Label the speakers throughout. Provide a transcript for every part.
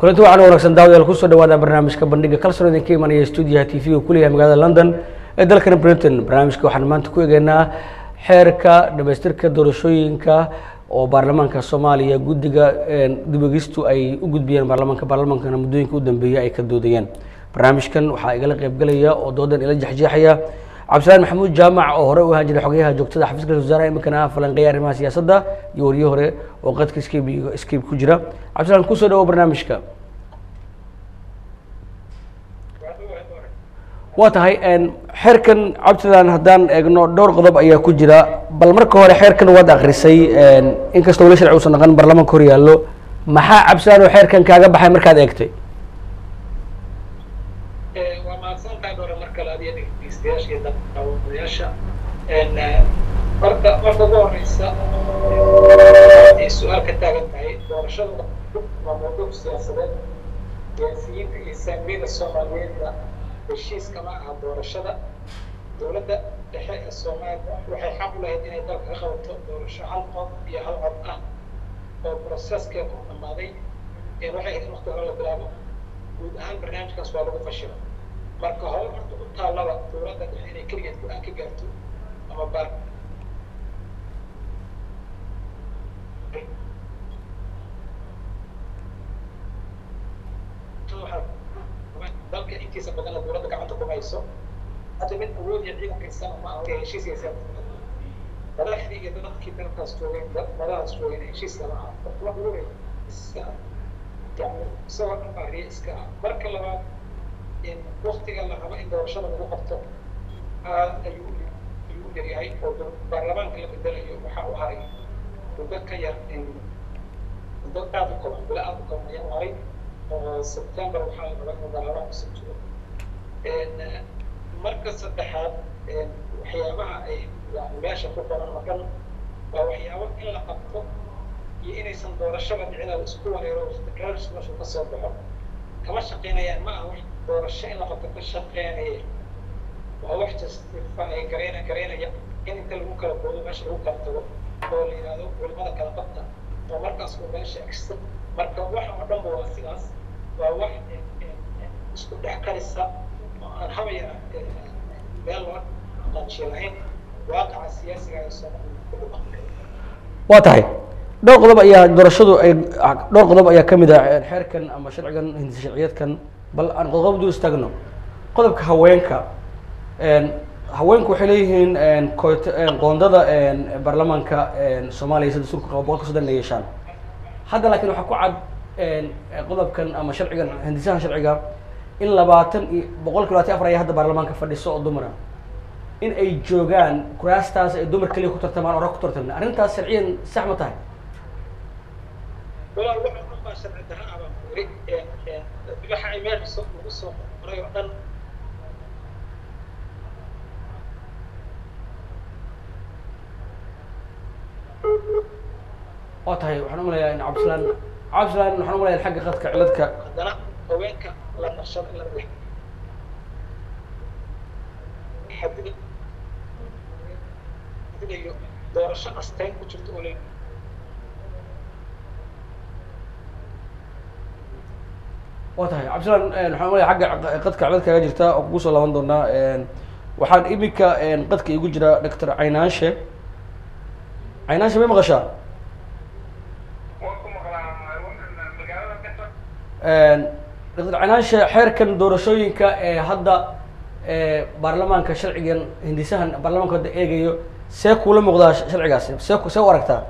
Speaker 1: kulanti waxaan wanaagsan daawadayaal kusoo dhawaada barnaamijka bandhiga kalsoon idinka imanaya stuudiyaha t v-ga kuleeyahay magaalada london ee dalkana britain barnaamijka waxaan maanta ku egeynaa xeerka dhamaystirka doorashooyinka oo baarlamaanka soomaaliya guddiga dibogistu ay u gudbiyeen baarlamaanka baarlamaankana muddooyinka u dambeeyay ay ka doodayeen barnaamijkan waxaa igala qaybgalaya oo doodan ila jexjeexaya cabdisalaan maxamuud jaamac oo hore u ahaan jiray xogayaha joogtada xafiiska ra-isul wasaaraha iminkana ah falanqeeya arrimaha siyaasadda iyo wariye hore oo qadka scape scape ku jira cabdisalaan kusoo dhawo barnaamijka waa tahay xeerkan cabdisalaan haddaan eegno dhowr qodob ayaa ku jira bal marka hore xeerkan waad akrisay inkastoo wali sharci uusan naqan baarlamaanka hor yaallo maxaa cabdisalaan oo xeerkan kaaga baxay markaad eegtay
Speaker 2: waa mahadsantahay hore mar kale adiga dhegeystayaasha iyo daawadayaasha horta marka ugu horeysa ay su-aal ka taagan tahay doorashada waa mawduuc siyaasadeed siyaasiyiinta iyo saamiyada soomaaliyeedna heshiiska ma aha doorashada dowladda dhexe ee soomaaliya waxay xaq u lahayd inay dalka ka qabato doorasho hal qof iyo hal cod ah oo processkeeda u dhammaaday waxay ahayd waqti hore la bilaabo guud ahaan barnaamijkaas waa lagu fashila marka hore horta u taallaba dowladda dhexe inay keligeed go-aan ka gaarto ama baar dalka intiisa badanna dowladda gacanta ku hayso hadda mid awood iyo ciidankaysana ma aha heshiiskaysa madaxdii iyo dadkii dalkaas joogeen madahaas joogeen heshiiska ma aha wax weyn iska yani isagoo dhan baa riya iska ah marka labaad waktiga la rabo in doorashada lagu qabto aad ayuu ayuu u yaryahay oo baarlamaanka la bedelayo waxa uu haray muddo ka yar muddo aad u kooban bilo aad u kooban ayaa u haray oo september waxaa la rabaa inuu baarlamaan kusoo jiro marka saddexaad waxyaabaha ay yani meesha ku qoran oo dhan waa waxyaabo in la qabto iyo inaysan doorashada dhicinaada isku wareero waqtigaas meeshu ka soo baxo kama shaqaynayaan ma aha wax doorasho in la qabto ka shaqeynaya waa wax justify gareyna gareynaya in inta lagu kala boodo meesha lagu kala tago oo la yidhahdo culimada kala qabta oo markaas uu meesha egsta marka waxa oo dhanba waa sidaas waa wax isku dhex karisa oo aan habaya meel loo dhaqaajiyo lahayn waaqaca siyaasiga ee soomaaliya
Speaker 1: waa tahay dhowr qodob ayaa doorashadu ay dhowr qodob ayaa ka mid ah xeerkan ama sharcigan hindisa sharciyeedkan bal aan qodob dul istaagno qodobka haweenka haweenku waxay leeyihiin qoondada baarlamaanka soomaaliya sida sulka qaba boqolka soddon inay yeeshaan hadda laakiin waxaa ku cad qodobkan ama sharcigan hindisaha sharciga in labaatan iyo boqolki labaatan afar ayaa hadda baarlamaanka fadhiso oo dumara in ay joogaan kuraastaas ay dumar keliya ku tartamaan oo rag ku tartamna arrintaas sharciyan sax ma tahay
Speaker 2: walaal waxa dhan baa sharci darra ah baan ku yiri waxa ay meel soo ugu soo qoray oo dhan
Speaker 1: waa tahay waxaan umalayaa in cabdisalaan cabdisalaan waxaan umalayaa xagga qadka ciladka
Speaker 2: haddana haweenka la nashado in la dhex xadida xadidayo doorasho asteyn ku jirto oo le
Speaker 1: waa tahay cabdisalaan waxaan umalayaa xagga qadka cilad kaga jirta oo kugu soo laaban doonaa waxaan iminka qadka igu jira doctor caynaanshe caynaanshe may maqashaa doctor caynaanshe xeerkan doorashooyinka ee hadda baarlamaanka sharcigan hindisahan baarlamaanka hadda eegayo see kuula muuqdaa sharcigaasi see see u aragtaa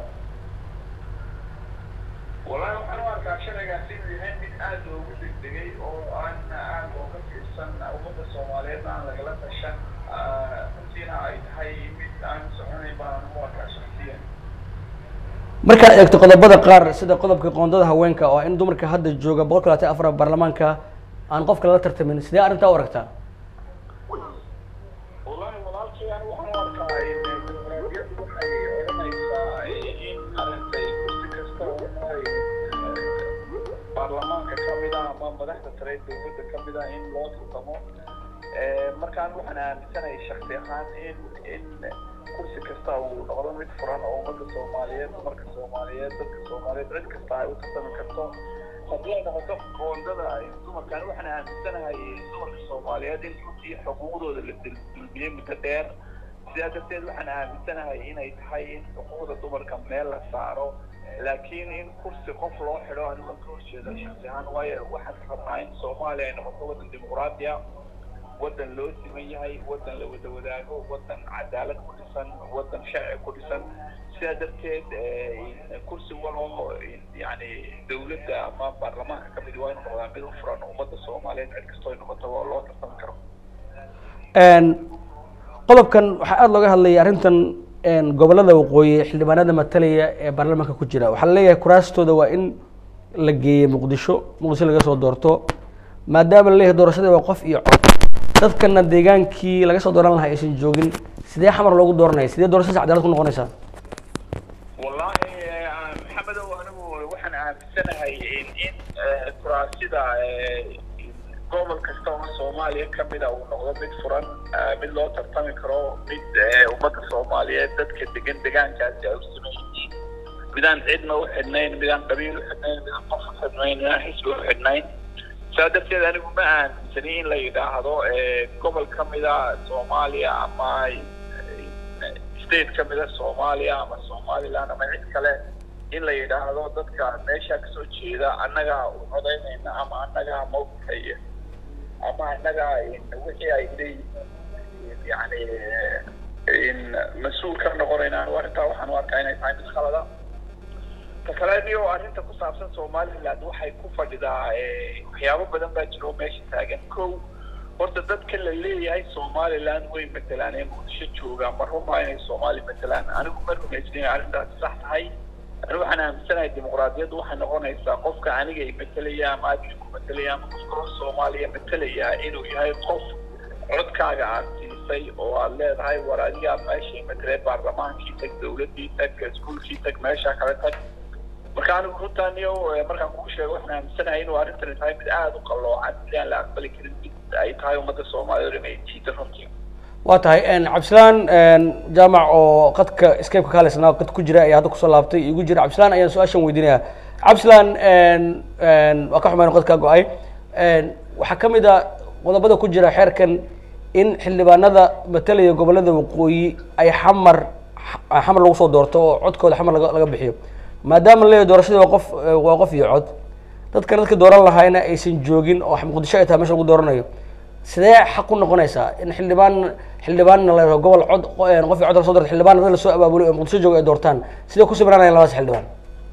Speaker 3: wallahi waxaan u arkaa sharcigaasi inuu yahay mid aada loogu degdegay oo aan aada ooga fiirsan ummadda soomaaliyeed aan lagala tashan runtiina ay tahay mid aan soconayn baan u arkaa shaksiyan
Speaker 1: markaad eegto qodobada qaar sida qodobka qoondada haweenka oo in dumarka hadda jooga boqolka labaatan afar baarlamaanka aan qofka lala tartamin sidee arrintaa u aragtaa
Speaker 3: wallahi walaalkii aan waxaan u arkaa dimuqraadiyaddu waxay odhanaysaa in arintay kursi kasta oo ay baarlamaanka ka mid ah ama madaxda sare ee dowladda ka mid ah in loo tartamo markaan waxaan aaminsanahay shaksi ahaan in in kursi kasta uu noqdo mid furan oo ummadda soomaaliyeed dumarka soomaaliyeed dadka soomaaliyeed cid kasta ay u tartami karto haddii ay noqoto qoondada dumarkan waxaan aaminsanahay dumarka soomaaliyeed in runtii xuquuqdooda la dulmiyey muddo dheer sidaa darteed waxaan aaminsanahay inay tahay in xuquuqda dumarka meel la saaro laakiin in kursi qof loo xidho aniga ka horjeeda shaksi ahaan waayo waxaan rabnaa in soomaaliya ay noqoto waddan dimuqraadiya waddan loo siman yahay waddan la wada wadaago waddan cadaalad ku dhisan waddan sharci ku dhisan sidaa darteed kursi waloo yani dawladda ama baarlamaanka ka mid waa inu noqdaa mid u furan ummadda soomaaliyeed cid kastoo ay noqoto oo loo tartami karo
Speaker 1: qodobkan waxaa aada looga hadlayay arrintan gobolada waqooyi xildhibaanada matalaya ee baarlamaanka ku jira waxaa laleeyahay kuraastooda waa in la geeyey muqdisho muqdisho laga soo doorto maadaama laleeyahay doorashadii waa qof iyo cod dadkana deegaankii laga soo dooran lahaa aysan joogin sidee xamar loogu dooranaya sidee doorashadaas cadaalad ku noqonaysaa
Speaker 3: wallahi maxamedow anigu waxaan aaminsanahay in in kuraasida gobol kasta oo soomaaliya kamida uu noqdo mid furan mid loo tartami karo mid ummadda soomaaliyeed dadka degan degaankaasi ay u siman yihiin midaan cidna u xidhnayn midaan qabiil u xidhnayn midaan qof u xidhnayn midaan xisbi u xidhnayn saa darteed anigu ma aaminsani in la yidhaahdo gobol kamida soomaaliya ama state kamida soomaaliya ama somaliland ama cid kale in la yidhaahdo dadka meesha kasoo jeeda annagaa u codaynayna ama annagaa mawqifaya ama annaga wixii ay leeyihiin yani mas-uul ka noqonayna arrintaa waxaan u arkaa inay tahay mid khalada ta kale dio arrinta ku saabsan somaliland waxay ku fadhidaa waxyaabo badan baa jiro meesha taagan ko horta dadka la leeyahay somaliland way matelaan ee muqdisho jooga ma rumaa inay soomaali matelaan anigu ma rumaysnin arrintaasi sax tahay anigu waxaan aaminsanahay dimuqraadiyaddu waxay noqonaysaa qofka aniga ay matelaya ama adiga ku matelaya ama qofka hor soomaaliya matalaya inuu yahay qof codkaaga aad siisay oo aad leedahay war adigaa meeshii matalee baarlamaankii tag dawladdii tag iskuolkii tag meesha kale tag marka anigu runtaaniyo markaan kuu sheego waxaan aaminsanahay inuu arrintani tahay mid aada u qalloocan mid aan la aqbali karin mid ay tahay ummadda soomaaliyeed inay jiida runtii
Speaker 1: waa tahay cabdisalaan jaamac oo qadka skypeka kaaleysnaa qad ku jira ayaa hadda kusoo laabtay igu jira cabdisalaan ayaan su-aashan weydiinaya cabdisalaan waa ka xumayn qadkaa go-ay waxaa ka mid a qodobada ku jira xeerkan in xildhibaanada matalaya gobolada waqooyi ay xamar xamar lagu soo doorto oo codkooda xamar laga laga bixiyo maadaama laleeyahay doorashadii waa qof waa qof iyo cod dadka dadka dooran lahaayna aysan joogin oo muqdisho ay tahay mesha lagu dooranayo sidee xaq ku noqonaysaa in xildhibaan xildhibaanna la gobol cod qof iyo cod la soo doorta xildhibaan dad lasoo abaabulo ee muqdisho jooga ay doortaan sidee ku sibranayaan labadaas xildhibaan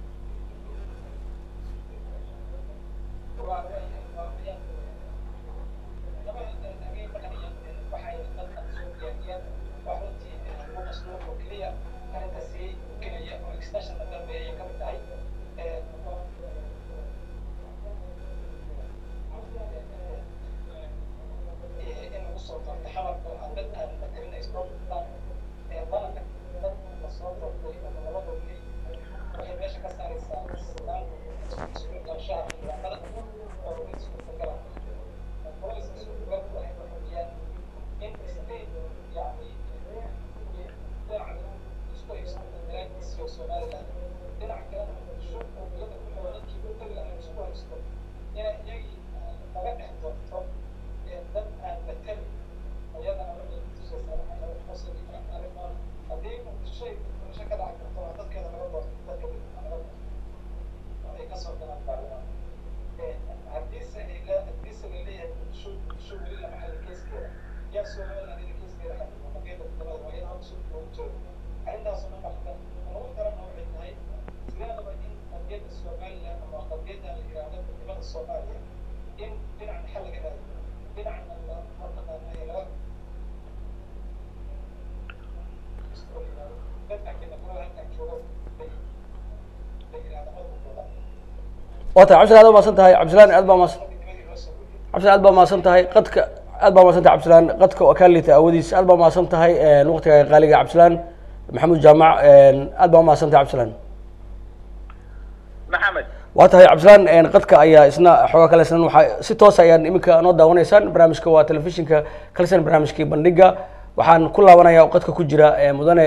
Speaker 1: waa tahay cabdisalaan aad baa maasan tahay cabdisalaan aad baa maasan cabdisalaan aad baa maasan tahay qadka aad baa maasan tahay cabdisalaan qadka waa kaa liita aawadiis aad baa maasan tahay waqtiga qaaliga cabdisalaan maxamuud jaamac aad baa maasan tahay cabdisalaan
Speaker 3: maxamed
Speaker 1: waa tahay cabdisalaan qadka ayaa isna xoogaa kale isnan waxaa si toos ayaan iminka noo daawanaysaan barnaamijka waa telefishinka kalsan barnaamijkii bandhiga waxaan ku laabanaya qadka ku jira mudane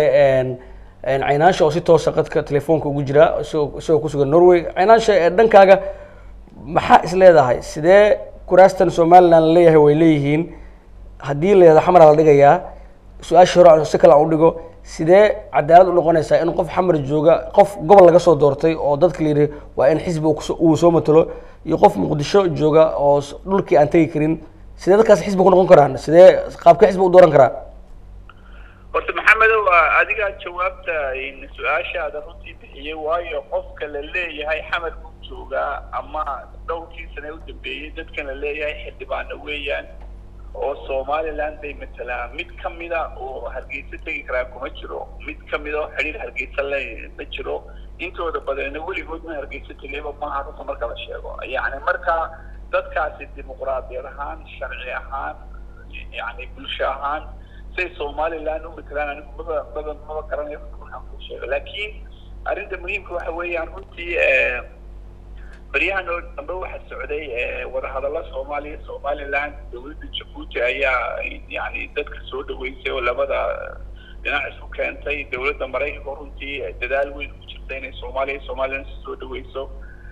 Speaker 1: caynaansha oo si toosa qadka telefoonka ugu jira isagoo isagoo kusugan norway caynaansha dhankaaga maxaa is leedahay sidee kuraastan somaliland la leeyahay way leeyihiin haddii la yihahdo xamar la dhigayaa su-aashii hore aan si kale aan u dhigo sidee cadaalad u noqonaysaa in qof xamar jooga qof gobol laga soo doortay oo dadka la yidhi waa in xisbi uu kuso- uu soo matalo iyo qof muqdisho jooga oo s- dhulkii aan tegi karin sidee dadkaas xisbi ku noqon karaan sidee qaabkee xisbi u dooran karaa
Speaker 3: horta maxamedow adigaa jawaabta su-aashaada runtii bixiyey waayo qofka la leeyahay xamar buu joogaa ama dhowrkii sane u dambeeyey dadkan la leeyahay xildhibaano weeyaan oo somaliland bay matalaan mid kamida oo hargeysa tegi karaa kuma jiro mid kamida oo xidhiir hargeysa le ma jiro intooda badanna weligood ma hargeysa tegayba maaha runta marka la sheego yacni marka dadkaasi dimuqraadiyad ahaan sharci ahaan yani bulsho ahaan say somaliland u matalaan anigu maba maba maba garanayo markaan ku sheego laakiin arrinta muhiimka waxa weeyaan runtii baryahan oo dambe waxaa socday wadahadalla soomaaliya somaliland dowladda jabuuti ayaa yani dadka soo dhaweysay oo labada dhinac isku keentay dowladda maraykanka runtii dadaal weyn ku jirta inay soomaaliya somaliland soo dhaweyso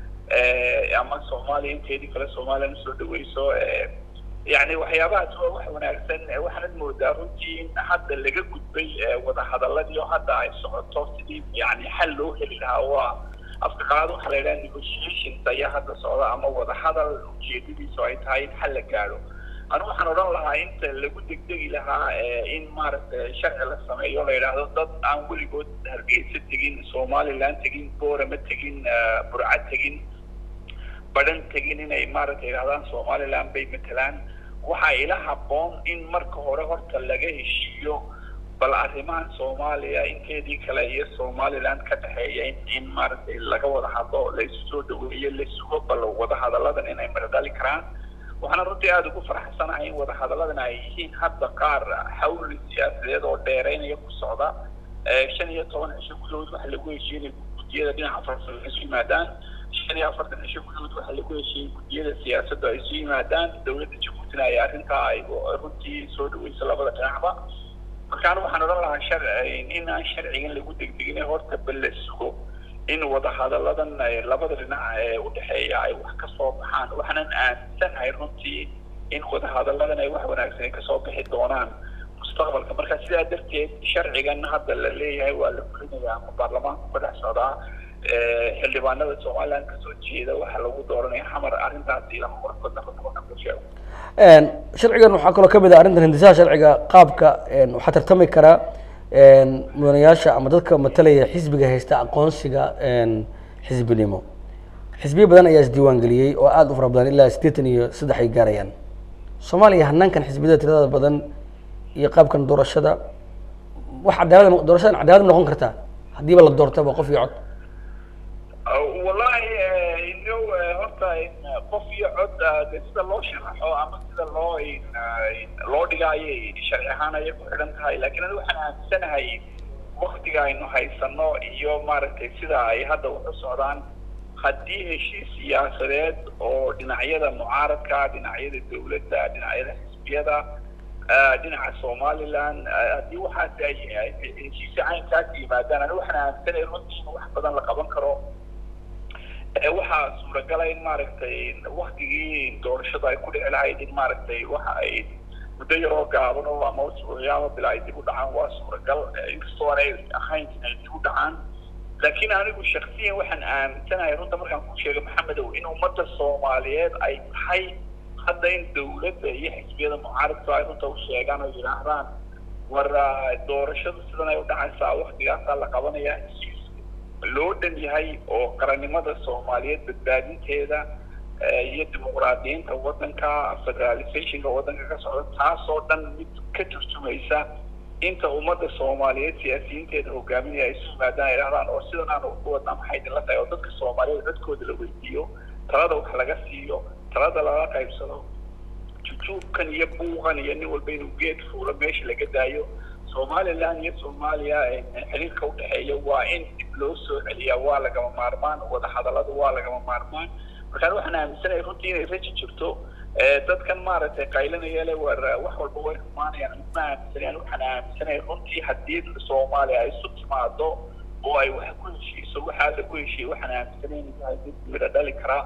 Speaker 3: ama soomaaliya inteedii kale somaliland soo dhaweyso yani waxyaabahaas waa wax wanaagsan waxaanad moodaa runtii in hadda laga gudbay wadahadaladii oo hadda ay socoto sidii yani xal loo heli lahaa waa afka qalaad waxaa la yidhaha negotiations ayaa hadda socda ama wadahadal ujeedadiisu ay tahay in xal la gaadho anu waxaan odhan lahaa inta lagu degdegi lahaa in maaragtay sharci la sameeyo la yidhaahdo dad aan weligood hargeysa tegin somaliland tegin boorama tegin burca tegin badhan tegin inay maaragtay yidhahdaan somaliland bay matalaan waxaa ila habboon in marka hore horta laga heshiiyo bal arrimahan soomaaliya inteedii kale iyo somaliland ka dhexeeya in in maaragtay laga wada hadlo laisu soo dhaweeyo la sugo bal wadahadalladan inay maradhali karaan waxaana runtii aada ugu faraxsanahay in wadahadalladan ay yihiin hadda qaar xawli siyaasadeed oo dheereynaya ku socda shan iyo toban cisho gudahood waxa lagu heshiinay guddiyada dhinaca farsamo isu yimaadaan shan iyo afartan cisho gudahood waxa lagu heshiiyey guddiyada siyaasadda ay isu yimaadaan dowladda jabuutina ay arrintaa ay runtii soo dhaweyso labada dhinacba markaana waxaan odhan lahaa shar in aan sharcigan lagu degdegin horta bal la sugo in wadahadalladan labada dhinac ee udhexeeya ay wax kasoo baxaan waxaanan aaminsanahay runtii in wadahadalladan ay wax wanaagsan ay kasoo bixi doonaan mustaqbalka marka sidaa darteed sharcigan hadda la leeyahay waa la fulinaya ama baarlamaanku ka dhex socdaa xildhibaanada somaliland kasoo jeeda waxaa lagu dooranaya xamar arrintaasi ilama warkoodna runta markaan ku sheego
Speaker 1: sharcigan waxaa kaloo kamid ah arrintan hindisaha sharciga qaabka waxaa tartami karaa mudanayaasha ama dadka matalaya xisbiga haysta aqoonsiga xisbinimo xisbiyo badan ayaa isdiiwaan geliyey oo aada u fara badan ilaa siddeetan iyo saddex ay gaarayaan soomaaliya hanaankan xisbiyada tirada badan iyo qaabkan doorashada wax cadaalad doorashadan cadaalad noqon kartaa haddiiba la doortaba qof iyo cod
Speaker 3: wallahi ino horta qof iyo cod de sida loo sharaxo ama sida loo loo dhigaayo sharci ahaan ayay ku xidhan tahay lakin ani waxaan aaminsanahay waktiga aynu haysano iyo maaragtay sida ay hadda waxu socdaan haddii heshiis siyaasadeed oo dhinacyada mucaaradka dhinacyada dawladda dhinacyada xisbiyada dhinaca somaliland haddii waxaasi ay heshiisya caynkaas yimaadaan ani waxaan aaminsanaya runtii in wax badan la qaban karo waxaa suuragala in maaragtay waktigii doorashada ay ku dhici lahayd in maaragtay waxa ay muddo yaroo gaaban oo ama usbuucyo ama bila ay dib u dhacaan waa suuragal inkastoo aanay ahayn inay dib u dhacaan laakiin anigu shaksiyan waxaan aaminsanahay runta markaan ku sheegay maxamedow in ummadda soomaaliyeed ay tahay hadda in dawladda iyo xisbiyada mucaaradka ay runta u sheegaan oo yidhaahdaan war doorashadu sidan ay u dhacaysaa waktigaasaa la qabanaya heshiis loo dhan yahay oo qarannimada soomaaliyeed badbaadinteeda iyo dimuqraadiyiinta waddanka federalizationka waddanka ka socda taasoo dhan mid ka turjumaysa inta ummadda soomaaliyeed siyaasiyiinteeda hogaaminaya ay isu yimaadaan ay dhahdaan oo sidan aan ku wadnaa maxay idinla tahay oo dadka soomaaliyeed codkooda la weydiiyo talada wax laga siiyo talada laga qaybsado jujuubkan iyo buuqan iyo nin walba inuu geed fuulo meesha laga daayo somaliland iyo soomaaliya xiriirka udhexeeya waa in dib loo soo celiyaa waa lagama maarmaan wadahadallada waa lagama maarmaan markaan waxaan aaminsanaya runtii inay raji jirto dadkan maaragtay qaylanaya le war wax walba way rumaanayaan ma aaminsanayaan waxaan aaminsanaya runtii haddii soomaaliya ay isu timaado oo ay wax ku heshiiso waxaa lagu heshiiyey waxaan aaminsanaya inay tahay mid midho dhali karaa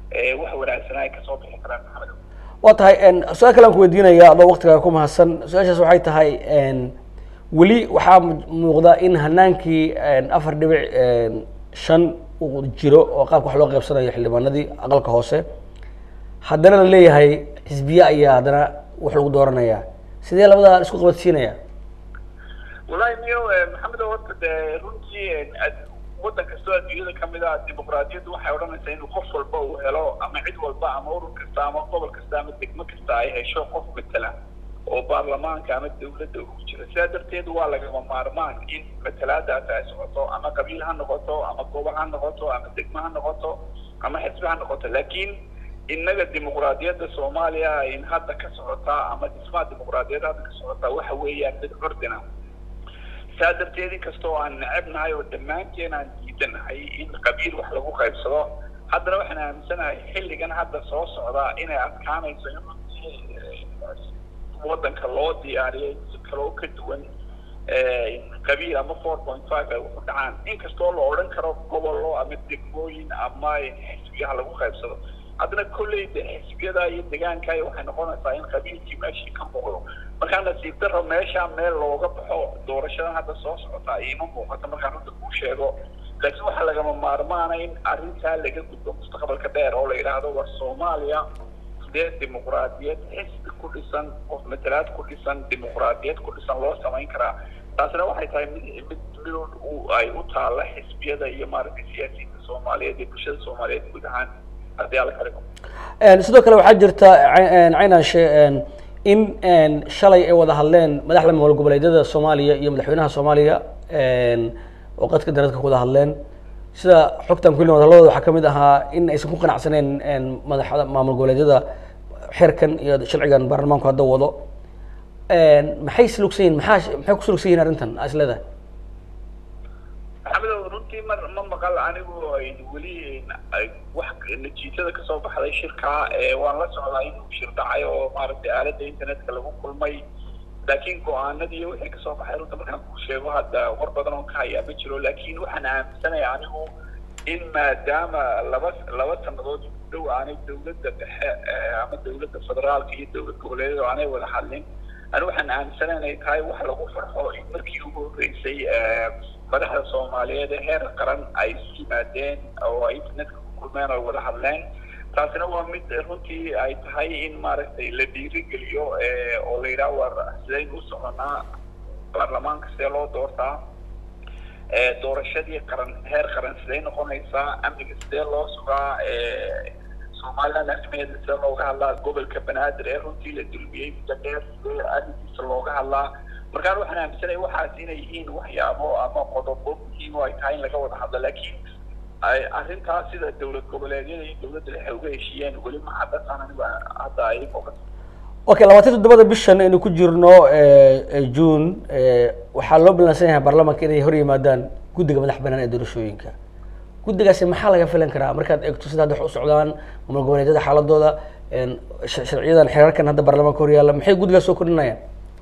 Speaker 3: wax wanaagsanaa ay kasoo bixi karaan maxamed
Speaker 1: waa tahay su-aal kale aan ku weydiinaya adoo waktigaa ku mahadsan su-aashaas waxay tahay weli waxaa muuqda in hanaankii afar dhibic shan uu jiro oo qaabka wax loo qaybsanayo xildhibaanadii aqalka hoose haddana la leeyahay xisbiye ayaa haddana wax lagu dooranaya sidee labadaa isku qabadsiinaya
Speaker 3: wallahi miyo maxamed horta dee runtii waddan kastoo adduunyada kamid ah dimuqraadiyaddu waxay odhanaysaa inuu qof walba uu helo ama cid walba ama urur kasta ama gobol kasta ama degmo kasta ay hesho qof matala oo baarlamaanka ama dawladda ugu jira sidaa darteed waa lagama maarmaan in matalaadaas ay socoto ama qabiil ha noqoto ama gobol ha noqoto ama degmo ha noqoto ama xisbi ha noqoto laakiin innaga dimuqraadiyadda soomaaliya in hadda ka socotaa ama dhismaha dimuqraadiyadda hadda ka socotaa waxa weeyaan mid curdina saa darteed inkastoo aan necebnahay oo dhammaanteen aan diidanahay in qabiil wax lagu qaybsado haddana waxaan aaminsanahay xilligan hadda soo socdaa inay adkaanayso in waddanka loo diyaariyay si kaloo ka duwan qabiil ama four point five ay wuxu dhacaan inkastoo la odhan karo gobollo ama degmooyin ama xisbiyaha lagu qaybsado haddana kolley de xisbiyada iyo degaanka waxay noqonaysaa in qabiilkii meeshii ka muuqdo markaa nasiib daro meesha meel looga baxo doorashadan hadda soo socota ima muuqato markaan runta kuu sheego laakiin waxaa lagama maarmaana in arrintaa laga gudbo mustaqbalka dheer oo la yidhaahdo war soomaaliya sidee dimuqraadiyad xisbi ku dhisan qof matalaad ku dhisan dimuqraadiyad ku dhisan loo samayn karaa taasina waxay tahay mid mid mid ay u taalla xisbiyada iyo maaragtay siyaasiyiinta soomaaliyeed iyo bulshada soomaaliyeed guud ahaan haddii alla ka dhigo
Speaker 1: sidoo kale waxaa jirta caynaashe in shalay ay wada hadleen madaxda maamul goboleedyada soomaaliya iyo madaxweynaha soomaaliya oo qadka daradka ku wada hadleen sida xogtan kulli wadalladooda waxaa kamid ahaa in aysan ku qanacsaneen madaxda maamul goboleedyada xeerkan iyo sharcigan baarlamaanku hadda wado maxay slugsan yihin maxaa maxay ku slugsan yihin arrintan aa is leedahay
Speaker 3: maxamedow runtii mar ma maqal anigu weli wax natiijada kasoo baxday shirka waan la socdaa inuu shir dhacay oo maaragtay aaladda internetka lagu kulmay laakiin go-aanadii iyo wixii kasoo baxay runta markaan kuu sheego hadda war badan oo ka hayaa ma jiro laakiin waxaan aaminsanaya anigu in maadaama laba laba sanadood ku dhow aanay dawladda dhexe ama dawladda federaalka iyo dawlad goboleedyada aanay wada hadlin ani waxaan aaminsanaya inay tahay wax lagu farxo in markii ugu horreysay madaxda soomaaliyeed ee heer qaran ay isu yimaadeen oo ay internetka ku kulmeen oo wada hadleen taasina waa mid runtii ay tahay in maaragtay la dhiirigeliyo oo la yidhaha war sidaynu u soconaa baarlamaanka sidee loo doortaa doorashadii qaran heer qaran sidee noqonaysaa amniga sidee loo sugaa somaliland arrimeeda sidee looga hadlaa gobolka banaadir ee runtii la dulmiyey muddo dheer sidee arrinkiisa looga hadlaa markaan waxaan aaminsanaya waxaas inay yihiin waxyaabo ama qodobo muhiim oo ay tahay in laga wada hadlo laakiin arrintaas sida dawlad goboleedyada iyo dawladda dhexe uga heshiiyeen weli ma haddasaan anigu hadda ay muuqato
Speaker 1: okay labaatan toddobada bishan aynu ku jirno june waxaa loo ballansan yahay baarlamaanka inay hor yimaadaan guddiga madax banaan ee doorashooyinka guddigaasi maxaa laga filan karaa markaad eegto sida hadda wax u socdaan maamul goboleedyada xaaladooda sharciyadan xeerarkan hadda baarlamaanka hor yaalla maxay guddigaas soo kordhinayaan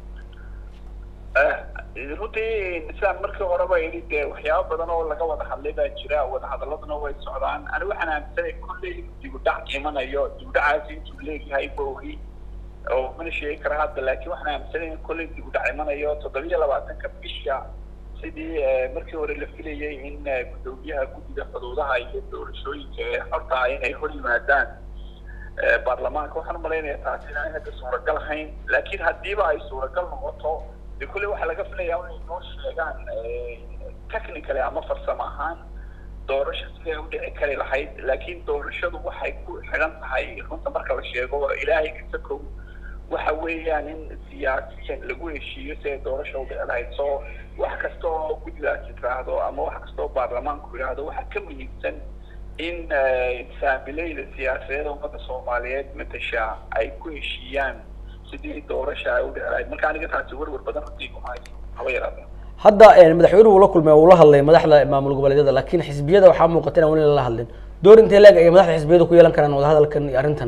Speaker 3: runtii sidaan markii horeba yidhi dee waxyaaba badan oo laga wada hadlay baa jira wadahadaladuna way socdaan ani waxaan aaminsanay kolley dibudhac imanayo dibudhacaasi intuu leeyahay boogi oo mana sheegi kara hadda laakiin waxaan aaminsanay in kolley dibudhac imanayo toddobiyo labaatanka bisha sidii markii hore la filayay in gudoomiyaha guddiga xuduudaha iyo doorashooyinka ee xorta inay hor yimaadaan baarlamaanka waxaan umalaynaya taasi inaan hadda suuragal ahayn laakiin haddiiba ay suuragal noqoto de kulley waxaa laga filaya inay noo sheegaan technically ama farsamo ahaan doorasho siday u dhici kari lahayd laakiin doorashadu waxay ku xidhan tahay runta marka la sheego ilaahay kasta kow waxa weeyaan in siyaasiyan lagu heshiiyo si ay doorasha u dhici lahayd so wax kasta oo guddigaasi tiraahdo ama wax kasta oo baarlamaanku yidhaahdo waxaa ka muhiimsan in saamileyda siyaasadeed ummadda soomaaliyeed matasha ay ku heshiiyaan sidii doorasha ay u dhici lahayd marka aniga taasi werwer badan runtii kumaayo haba yaraatee
Speaker 1: hadda madaxweynuhu la kulmay uu la hadlay madaxda maamul goboleedyada laakiin xisbiyada waxaa muuqata inaan weli lala hadlin door intee leeg ay madaxda xisbiyadu ku yeelan karaan wadahadalkan iyo arrintan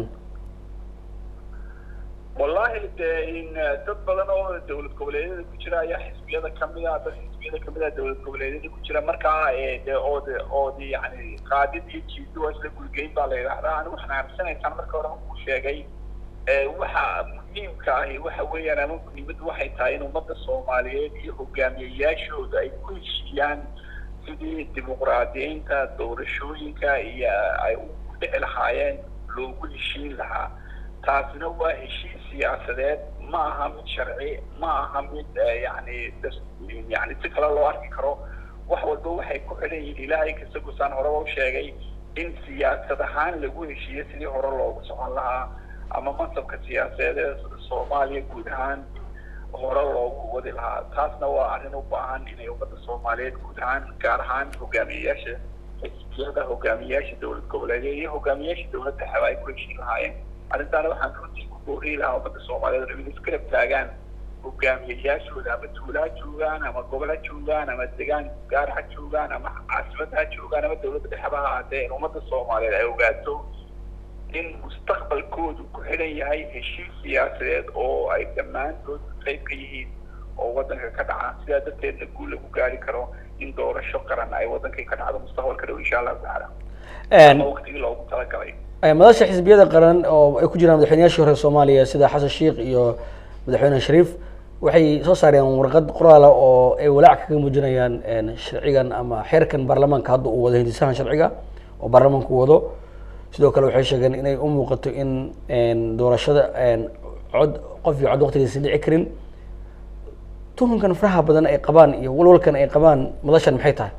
Speaker 3: wallahi de in dad badan oo dawlad goboleedyada ku jira ayaa xisbiyada kamid ah dad xisbiyada xisbiyada kamid ah dowlad goboleedyada ku jira markaa de ood ood yani qaadid iyo jiido waa isla gulgeyn baa la yidhahdaa anigu waxaan aaminsanaysaan marka hore ku sheegay waxa muhiimka ahi waxa weeyaan ama muhiimaddu waxay tahay in ummadda soomaaliyeed iyo hogaamiyayaashooda ay ku heshiiyaan sidii dimuqraadiyiinta doorashooyinka iyo ay u dhici lahaayeen loogu heshiin lahaa taasina waa heshiis siyaasadeed ma aha mid sharci ma aha mid yani yani si kale loo arki karo wax walba waxay ku xidhan yihiin ilaahay kasagusaan horeba u sheegay in siyaasad ahaan lagu heshiiyo sidii hore loogu socon lahaa ama mansabka siyaasadeed ee soomaaliya guud ahaan hore loogu wadi lahaa taasna waa arrin u baahan inay ummadda soomaaliyeed guud ahaan gaar ahaan hogaamiyeyaasha xisbiyada hogaamiyeyaasha dowlad goboleedyada iyo hogaamiyeyaasha dowladda xeba ay ku heshiin lahaayeen arrintaana waxaan runtii ku booriyi lahaa ummadda soomaaliyeed in iskarab taagaan hogaamiyeyaashooda ama tuula ha joogaan ama gobol ha joogaan ama degaan gaar ha joogaan ama caasimad ha joogaan ama dowladda dhexeba ha ahaatee in ummadda soomaaliyeed ay ogaato in mustaqbalkoodu ku xidhan yahay heshiis siyaasadeed oo ay dhammaantood qayb ka yihiin oo waddanka ka dhaca sidaa darteedna guul lagu gaari karo in doorasho qaran ay waddankii ka dhacdo mustaqbalka dhow insha allahu tacaala ama waqtigii loogu talagalay
Speaker 1: madasha xisbiyada qaran oo ay ku jiraan madaxweynayaashii hore soomaaliya sida xasan sheikh iyo madaxweyne shariif waxay soo saareen warqad qoraala oo ay walaac kaga muujinayaan sharcigan ama xeerkan baarlamaanka hadda uu wado hindisahan sharciga oo baarlamaanku wado sidoo kale waxay sheegeen inay u muuqato in doorashada cod qof iyo cod waqtigiisa dhici karin tuhunkan faraha badan ay qabaan iyo walwalkan ay qabaan madashan maxay tahay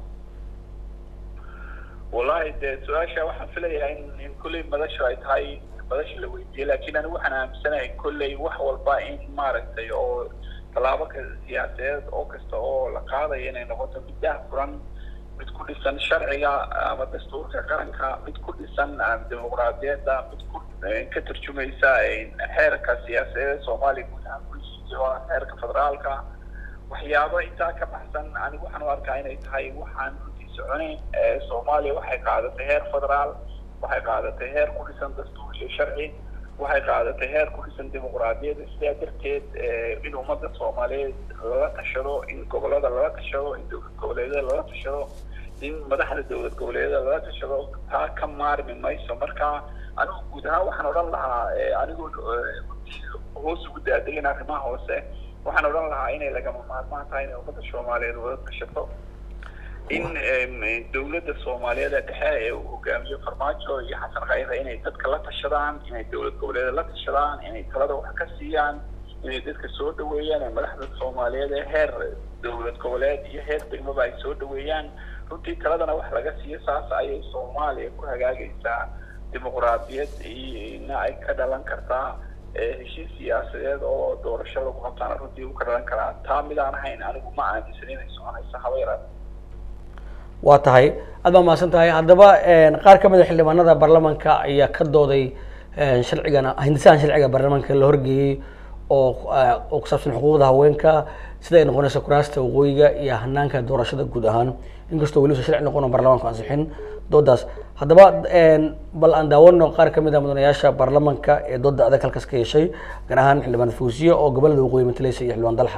Speaker 3: wallahi dee su-aasha waxaan filayaa in in kolley madashu ay tahay madasha la weydiiyey laakiin anigu waxaan aaminsanahay kolley wax walba in maaragtay oo tallaabo ka siyaasadeed oo kasta oo la qaadayo inay noqoto mid daah furan mid ku dhisan sharciga ama dastuurka qaranka mid ku dhisan dimuqraadiyadda mid ku ka turjumaysa xeerka siyaasadeed soomaaliya guud ahaan ku heshiisay oo xeerka federaalka waxyaabo intaa ka baxsan anigu waxaan u arkaa inay tahay waxaan runtii soconayn soomaaliya waxay qaadatay heer federaal waxay qaadatay heer ku dhisan dastuur iyo sharci waxay qaadatay heer ku dhisan dimuqraadiyadda sidaa darteed in ummadda soomaaliyeed lala tashado in gobolada lala tashado in dowlad goboleedyada lala tashado in madaxda dowlad goboleedyada lala tashado taa ka maarmi mayso marka anigu guud ahaan waxaan odhan lahaa anigoo hoos ugu daadegin arrimaha hoose waxaan odhan lahaa inay lagama maarmaan tahay inay ummadda soomaaliyeed wada tashato in dowladda soomaaliyeed ee dhexe ee uu hogaamiyo farmaajo iyo xasan khayre inay dadka la tashadaan inay dowlad goboleeda la tashadaan inay talada wax ka siiyaan inay dadka soo dhaweeyaan ee madaxda soomaaliyeed ee heer dowlad goboleed iyo heer degmaba ay soo dhaweeyaan runtii taladana wax laga siiyo saas ayay soomaaliya ku hagaagaysaa dimuqraadiyad ina ay ka dhalan kartaa heshiis siyaasadeed oo doorasho lagu qabtaana runtii uu ka dhalan karaa taa midaan ahayn anigu ma aaminsan inay soconaysa haba yaraad
Speaker 1: waa tahay aad baa mahadsan tahay haddaba qaar ka mid a xildhibaanada baarlamaanka ayaa ka dooday sharcigan hindisahan sharciga baarlamaanka la horgeeyey oo oo ku saabsan xuquuqda haweenka sida ay noqonayso kuraasta waqooyiga iyo hanaanka doorashada guud ahaan inkastoo weli usan sharci noqon oo baarlamaanku ansixin doodaas haddaba bal aan daawano qaar ka mid a mudanayaasha baarlamaanka ee dooda adag halkaas ka yeeshay gaar ahaan xildhibaan fawsiye oo gobolada waqooyi matalaysa iyo xildhibaan dalxa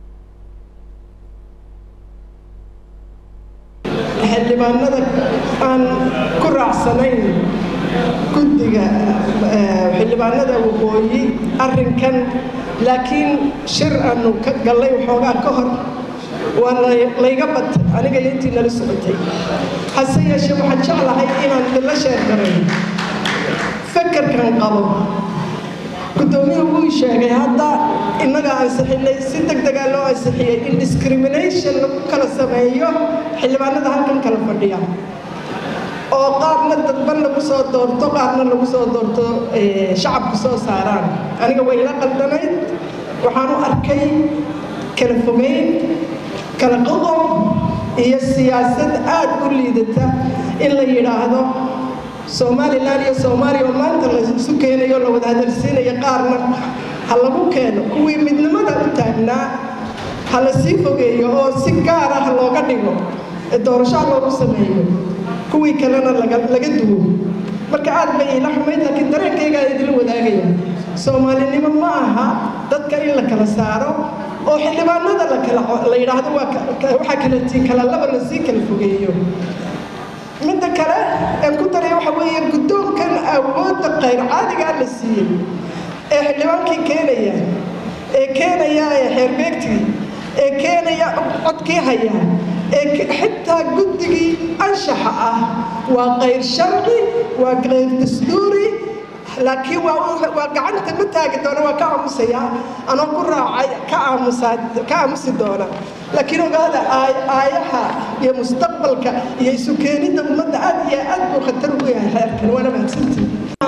Speaker 4: xildhibaanada aan ku raacsanayn guddiga xildhibaanada waqooyi arrinkan laakiin shir aanu ka gallay waxoogaa ka hor waa layga batay aniga iyo intii nala socotay hase yeeshee waxaan jeclahay inaan idinla sheergaray fakarkan qabo guddoomiyuhu wuu sheegay hadda innaga ansixinay si deg degaa loo ansixiyey in discrimination lagu kala sameeyo xildhibaanada halkan kala fadhiya oo qaarna dadban lagu soo doorto qaarna lagu soo doorto shacabku soo saaraan aniga way la qaldanayd waxaan u arkay kala fogeyn kala qoqob iyo siyaasad aada u liidata in la yidhaahdo somalilan iyo soomaaliya oo maanta la isu keenayo la wada hadalsiinayo qaarna ha lagu keeno kuwii midnimada u taagnaa ha la sii fogeeyo oo si gaar ah looga dhigo ee doorashaa loogu sameeyo kuwii kalena laga duwo marka aad bay iila xumayd laakiin dareenkaygaa idinla wadaagaya soomaalinimo ma aha dadka in la kala saaro oo xildhibaanada la kala la yidhaahdo waa waxaa kala tii kala laba la sii kala fogeeyo midda kale aan ku daraya waxa weeye guddoonkan awoodda qayr caadigaa la siiyey ee xildhibaankii keenaya ee keenaya ee xeerbeegtii ee keenaya codkii haya ee xitaa guddigii anshaxa ah waa qayr sharci waa qayr dastuuri laakiin waa waa gacanta ma taagi doona waa ka aamusaya anoo ku raacay ka aamusaa ka aamusi doona laakiin ogaada aayaha iyo mustaqbalka iyo isu keenidda ummadda aad iyo aad buu khatar ugu yahay xeerkan waana mahadsantii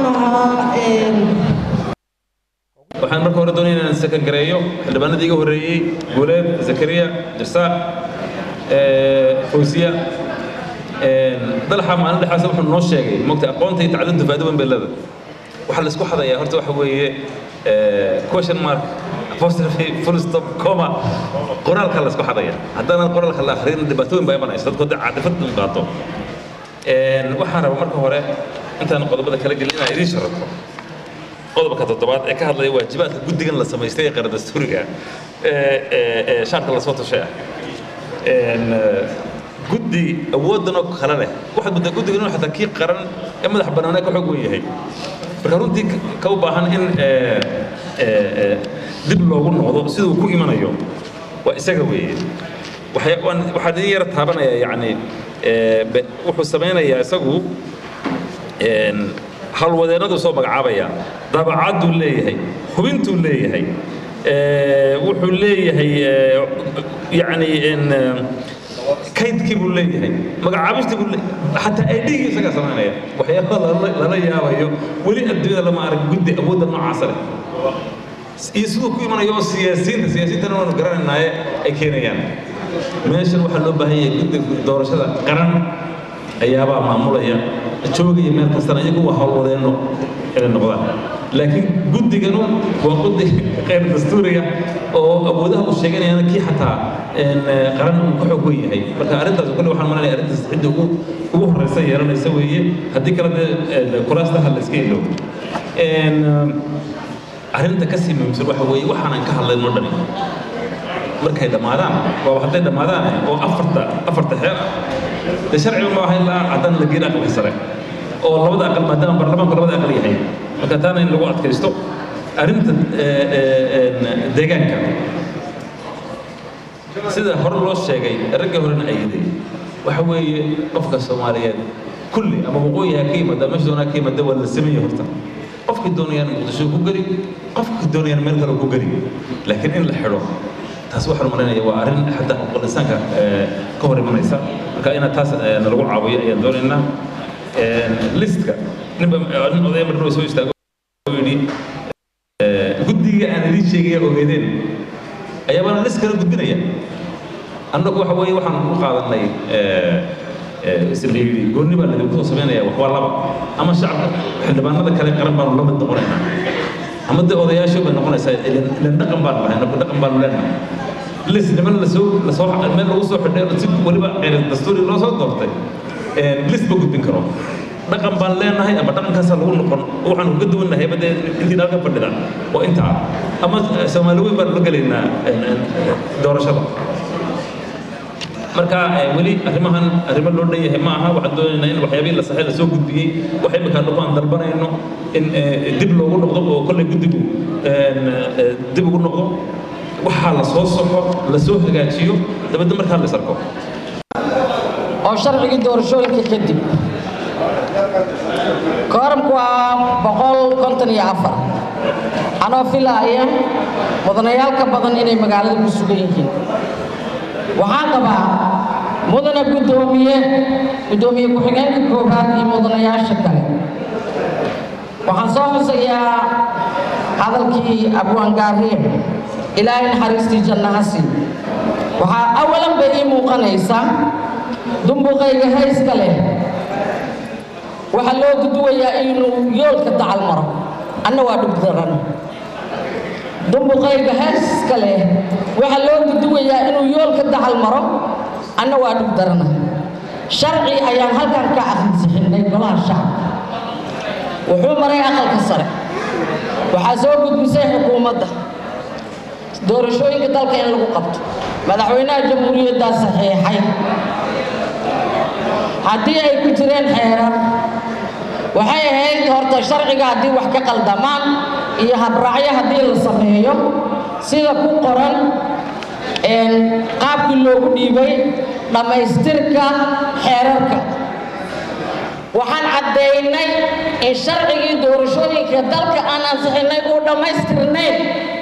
Speaker 5: waxaan marka hore doonaya inaan sakan gareeyo xildhibaanadii iga horreeyey guuleed zakariya jarsaaq fawsiya dalxa maalin dhexaas wuxuu noo sheegay mogta aqoonta iyo tacliintu faa'iido weyn bay leedahay waxaa la isku xadayaa horta waxa weeye question mark apostrophe full stop comma qoraalka la isku xadaya haddaanan qoraalka la akhriyin dhibaato weyn baa imanaysa dadku hadda caadifad u qaato waxaan rabaa marka hore intaan qodobada kala gelin inaan idiin sharaxo qodobka toddobaad ee ka hadlaya waajibaadka guddigan la samaystay ee qaran dastuuriga ee shaarka lasoo tashay ah guddi awooddan oo kale leh waxaad muddaa guddiga inuu xataa kii qaran ee madax bannaanee ka xoog weyn yahay marka runtii ka u baahan in dib loogu noqdo siduu ku imanayo waa isaga weeye waxaan idin yara taabanayaa yacni wuxuu samaynayaa isagu halwadeennadu soo magacaabaya dabacadduu leeyahay hubintuu leeyahay wuxuu leeyahay yacni kaydkii buu leeyahay magacaabistii buu leeyahay xataa aidhigii isagaa samaynaya waxyaaba lala yaabayo weli adduunyada lama arag guddi awoodda noocaasa leh iyo siduu ku imanayo oo siyaasiyiinta siyaasiyiintana waanu garanaynaaye ay keenayaan meeshan waxaa loo baahan yahay guddiga doorashada qaran ayaabaa maamulaya joogaya meel kastana iyagu waa howlwadeenno inay noqdaan laakiin guddiganu waa guddi qayr dastuuriga oo awoodaha uu sheeganayana kii xataa qaran uu ka xoog weyn yahay marka arrintaas kule waxaan malanaya arrintaas cidda ugu ugu horreysa yeelanaysa weeye haddii kale dee kuraastaha la iska ilo arrinta ka sii muhiimsan waxa weeye waxaanan ka hadlayno dhani markay dhammaadaan waaba hadday dhammaadaan oo afarta afarta xeer ah dee sharciga ma aha ilaa haddana la geyn aqalka sare oo labada aqal maadaama baarlamaanku labada aqal yahay marka taana in lagu adkaysto arrinta deegaanka sida hore loo sheegay ragga horena ayaday waxa weeye qofka soomaaliyeed kulli ama waqooyi ha ka yimaada meesha doonaa ka yimaada waa la sameeye horta qofkii doonayaan muqdisho ku geli qofkii doonayaan meel kale ku geli laakiin in la xidho taas waxaan malaynayaa waa arrin xataa xuquuqul insaanka ka hor imanaysa marka inaad taas nalagu caawiyo ayaan doonaynaa listka ninba nin odaya mar soo istaago yidhi guddiga aan idiin sheegaya ogeedeen ayaabana list kala gudbinaya annagu waxa weeye waxaan u qaadanay islayidhi goonni baa ladinku soo samaynaya wax waa laba ama shacabka xildhibaanada kale qaran baanu la mid noqonaynaa ama dee odayaasho bay noqonaysaa ilan dhaqan baanu lahay annagu dhaqan baanu leenahay lis niman lasoo lasoo meel lagu soo xidhay si weliba qeyr dastuuri loo soo doortay lis ma gudbin karo dhaqan baan leenahay ama dhaqankaasaa lagu noqon waxaan uga duwannahay ba dee intii halka fadhida waa intaa ama soomaali weyn baan la gelaynaa doorashada marka weli arrimahan arrimo loo dhan yahay ma aha waxaan doonaynaa in waxyaabihii la saxay lasoo gudbiyey wax imika dhago aan dalbanayno in dib loogu noqdo oo kolley guddigu dib ugu noqdo waxaa la soo soxo la soo hagaajiyo dabadda markaa la isarko
Speaker 6: oo sharcigii doorashooyinka kadib kooramku waa boqol konton iyo afar anoo filaaya mudanayaal ka badan inay magaalada ku sugan yihiin waxaan qabaa mudane guddoomiye guddoomiye ku-xigeenka koobaad iyo mudanayaasha kale waxaan soo xusayaa hadalkii abwaangaariye ilaahay naxariistii jannaha sii waxaa awalan bay ii muuqanaysaa dumbuqayga hayska leh waxaa loo guduwayaa inuu yoolka dacal maro anna waa dhug daran dumbuqayga hayska leh waxaa loo guduwayaa inuu yoolka dacal maro anna waa dhug darana sharci ayaan halkan ka akhrinsixinay golaha shacabka wuxuu maray aqalka sare waxaa soo gudbisay xukuumadda doorashooyinka dalka in lagu qabto madaxweynaha jamhuuriyaddaa saxiixay haddii ay ku jireen xeerar waxay ahayd horta sharciga haddii wax ka qaldamaan iyo habraacyo haddii la sameeyo sida ku qoran qaabkii loogu dhiibay dhammaystirka xeerarka waxaan caddaynay in sharcigii doorashooyinka dalka aan ansixinay uu dhammaystirnayn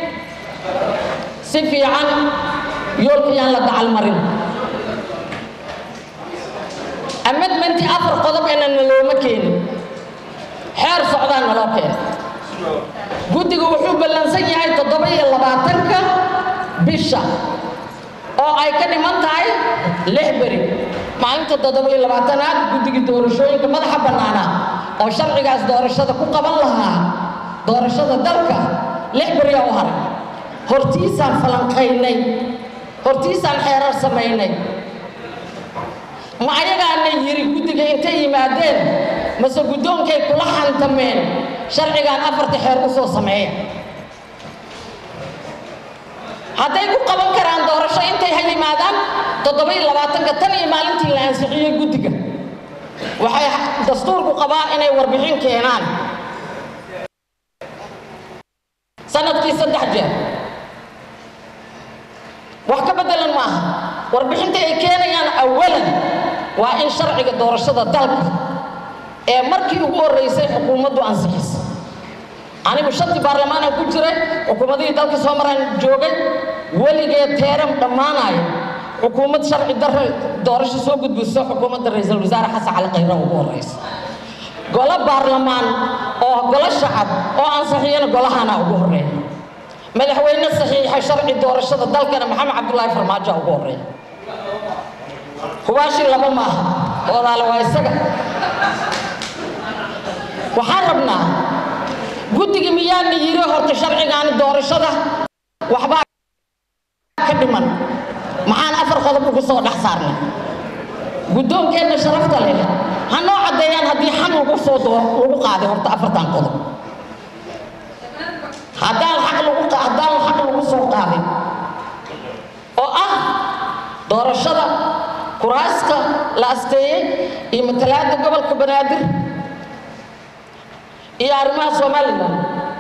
Speaker 6: si fiican yoolkii aan la dacal marin amedmenti afar qodob inana looma keenin xeer socdaa naloo keenay guddigu wuxuu ballansan yahay toddoba iyo labaatanka bisha oo ay ka dhiman tahay lix beri maalinta toddoba iyo labaatanaad guddigii doorashooyinka madaxa bannaanaa oo sharcigaas doorashada ku qaban lahaa doorashada dalka lix beriyaa u haray hortiisaan falanqaynay hortiisaan xeerar samaynay ma ayagaana yiri guddiga intay yimaadeen mase guddoonkay kula xantameen sharcigaan afarta xeer u soo sameeya hadday ku qaban karaan doorasho intay ha yimaadaan toddoba iyo labaatanka tan iyo maalintii la ansixiyey guddiga waxay dastuurku qabaa inay warbixin keenaan sanadkii saddex jeer wax ka beddelan ma aha warbixinta ay keenayaan awalan waa in sharciga doorashada dalka ee markii ugu horreysay xukuumaddu ansixisay anigu shantii baarlamaanaan ku jiray xukuumadihii dalka soo maraan joogay weligeed teeram dhammaanayo xukuumad sharci darre doorasho soo gudbiso xukuumadda ra-iisul wasaare xasan cali khayra ugu horreysa golo baarlamaan oo golo shacab oo ansixiyana golahana ugu horreeya madaxweyne saxiixa sharci doorashada dalkana maxamed cabdulaahi farmaajo ugu horreeya hubaashii laba maaha oodaale waa isaga waxaan rabnaa guddiga miyaana yiri horta sharcigaani doorashada waxbaa ka dhiman maxaan afar qodob ugu soo dhex saarnay guddoonkeenna sharafta leh ha noo caddeeyaan haddii xaq lagu soo lagu qaaday horta afartan qodob haddaan xaq lagu haddaan xaq lagu soo qaadin oo ah doorashada kuraasta la asteeyey iyo matalaada gobolka banaadir iyo arrimaha somalilan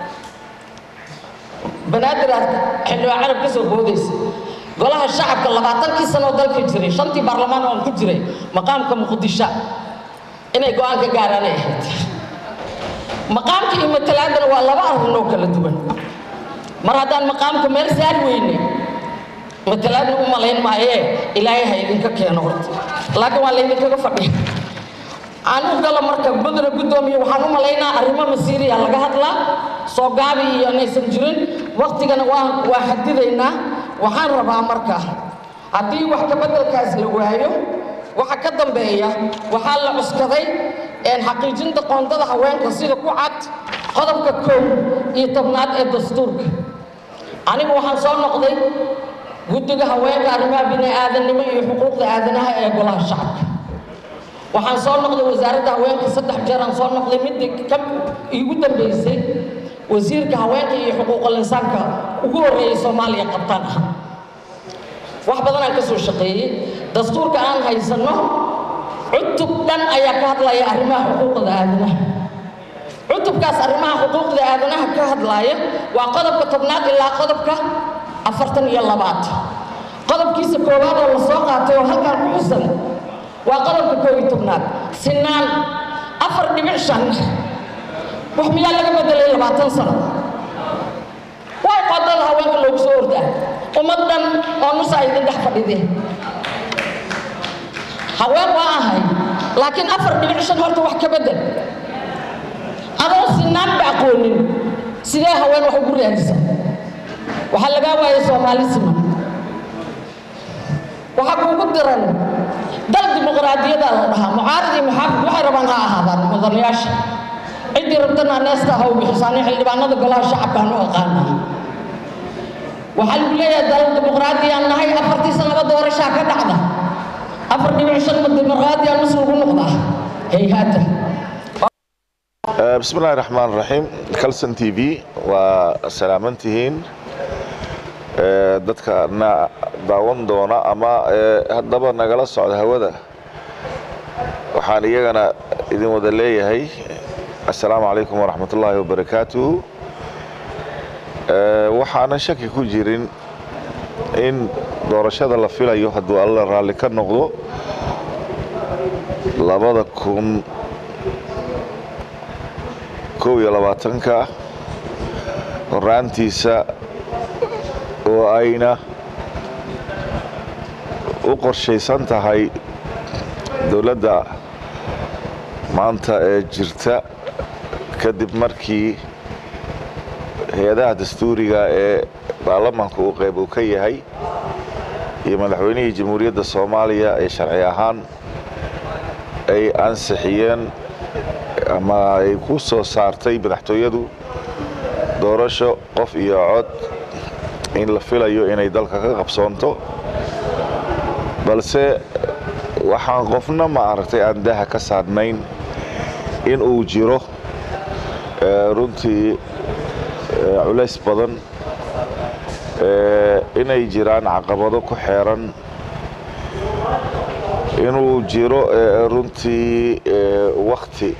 Speaker 6: banaadir aad xildhibaan carab ka soo boodaysa golaha shacabka labaatankii sanoo dalka jiray shantii baarlamaan oon ku jiray maqaamka muqdisho inay go-aan ka gaaraanay ahayd maqaamka iyo matalaadana waa laba arrin oo kala duwan mar haddaan maqaamka meel saari weyne matalaadna u malayn maayee ilaahay ha idinka keeno horta laakiin waa laydinkaga fadhiya aan u galo marka mudana guddoomiye waxaan u malaynaa arrimo masiiriya laga hadlaa soo gaabi iyo inaysan jirin waktigana waa waa xadidaynaa waxaan rabaa marka haddii wax ka beddelkaas la waayo waxa ka dambeeya waxaa la cuskaday xaqiijinta qoondada haweenka sida ku cad qodobka kow iyo tobnaad ee dastuurka anigu waxaan soo noqday guddiga haweenka arrimaha bini-aadannimo iyo xuquuqda aadanaha ee golaha shacabka waxaan soo noqday wasaaradda haweenka saddex jeer aan soo noqday midii ka igu dambeysay wasiirka haweenka iyo xuquuqul insaanka ugu horreeyay soomaaliya qabtaan ah wax badan aan ka soo shaqeeyey dastuurka aan haysanno cutub dhan ayaa ka hadlaya arrimaha xuquuqda aadanaha cutubkaas arrimaha xuquuqda aadanaha ka hadlaaya waa qodobka tobnaad ilaa qodobka afartan iyo labaad qodobkiisa koowaad oo la soo qaatay oo halkaan ku xusan waa qodobka koob iyo tobnaad sinaan afar dhibic shan wax miyaa laga bedelay labaatan sano way qodada haweenka loogu soo ordaa ummad dhan oo nusaa idin dhex fadhidee haween waa ahay laakiin afar dhibic shan horta wax ka bedel adoo sinaanba aqoonin sidee haween wax ugu raadisa waxaa lagaa waayay soomaali siman waxaa kuugu diran dal dimuqraadiyadaa la dhahaa mucaarad iyo muxaafid waxay rabaan ha ahaadaan mudanayaasha ciddii rabtana neesta ha u bixisaani xildhibaanada golaha shacabkaan u aqaana waxaa lagu leeyahay dal dimuqraadiyaan nahay afartii sanaba doorashaa ka dhacda afar dhibic shan ma dimuqraadiyaan mas lagu noqdaa hayhaata
Speaker 7: بسم الله الرحمن الرحيم كلسن تي في وسلامنتهين ee, dadka na daawan doona ama ee, haddaba nagala socda hawada waxaan iyagana idin wada leeyahay assalaamu calaykum waraxmat ullaahi wabarakaatuhu Ee, waxaanan shaki ku jirin in doorashada la filayo hadduu alla raalli ka noqdo labada kun kow iyo labaatanka horaantiisa oo ayna u qorshaysan tahay dowladda maanta ee jirta kadib markii hay-adaha dastuuriga ee baarlamaanka uu qayb uu ka yahay iyo madaxweynihii jamhuuriyadda soomaaliya ee sharci ahaan ay ansixiyeen ama ay ku soo saartay madaxtooyadu doorasho qof iyo cod in la filayo inay dalka ka qabsoonto balse waxaan qofna ma aragtay aan daha ka saarnayn in uu jiro ee, runtii ee, culays badan ee, inay jiraan caqabado ku xeeran inuu jiro ee, runtii ee, wakti